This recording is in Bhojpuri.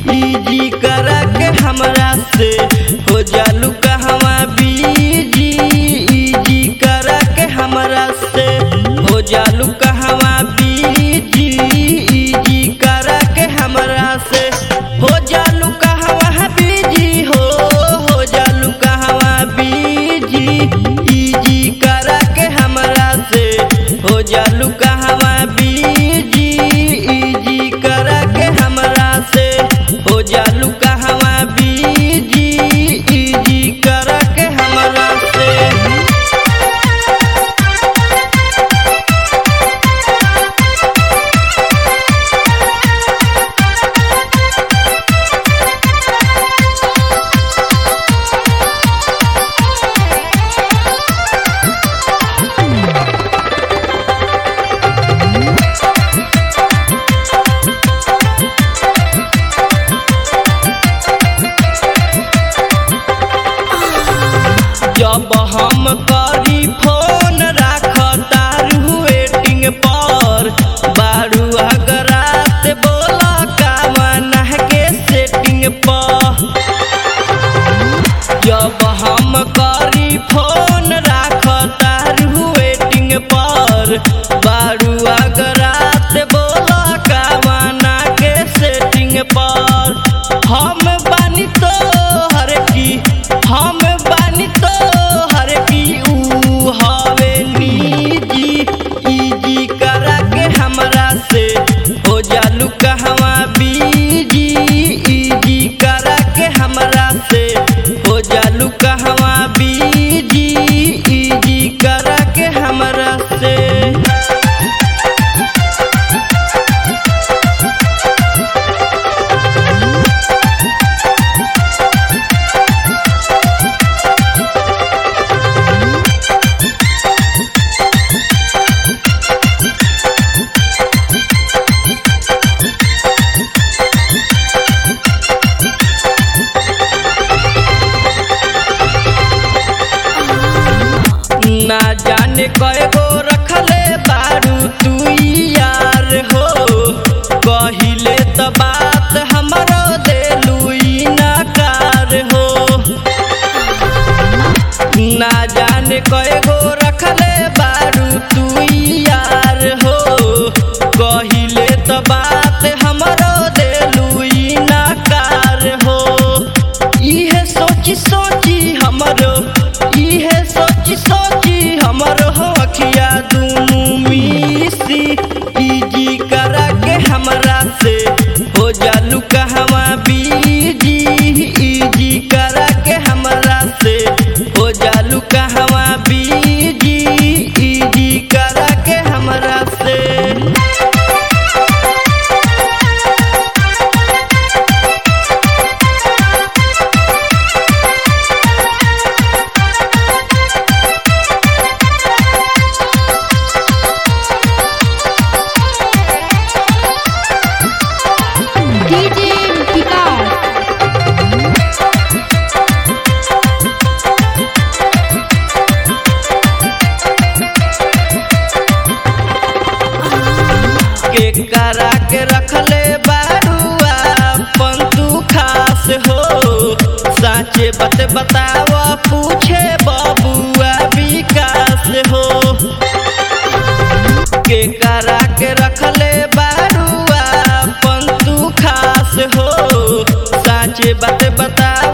इजी करा के हमरा से हो जालू कहवा बीजी इजी करा के हमरा से हो जालू कहवा बीजी इजी करा के हमरा से हो जालू कहवा बीजी हो हो जालू कहवा बीजी इजी करा के हमरा से हो जालू कहवा बीजी इजी करा के हमरा से हो जालू कहवा बीजी इजी करा के हमरा से जब हम करी फोन राख तारू वेटिंग पर बारू अगरात बोला कामना के सेटिंग पर जब हम करी फोन राख तारू वेटिंग पर बारू अगरात बोला कामना के सेटिंग पर हम बानी तो हर की हम बानी तो हर की ऊ हवे निजी इजी करा के हमरा से हो जालू कहवा बीजी इजी करा के हमरा से हो जालू कहवा बीजी इजी करा के हमरा से ना जाने कय गो रखले बारू तू यार हो कहिले त बात हमरो देलू नकार हो ना जाने कय गो रखले बारू तू यार हो कहिले त बात हमरो देलू नकार हो इहे सोची सोची हमरो इहे सोची सोची हमरो हो अखिया दुनू मिसी इजी करा के हमरा से हो जालू कहवा बीजी इजी करा के हमरा से हो जालू कहवा बीजी इजी करा के हमरा से डीजे विकास के करा के रखले बारुआ पंतु खास हो साचे बत बतावा पूछे बबुआ विकास हो के करा के रखले बारुआ पंतु खास हो साचे बत बता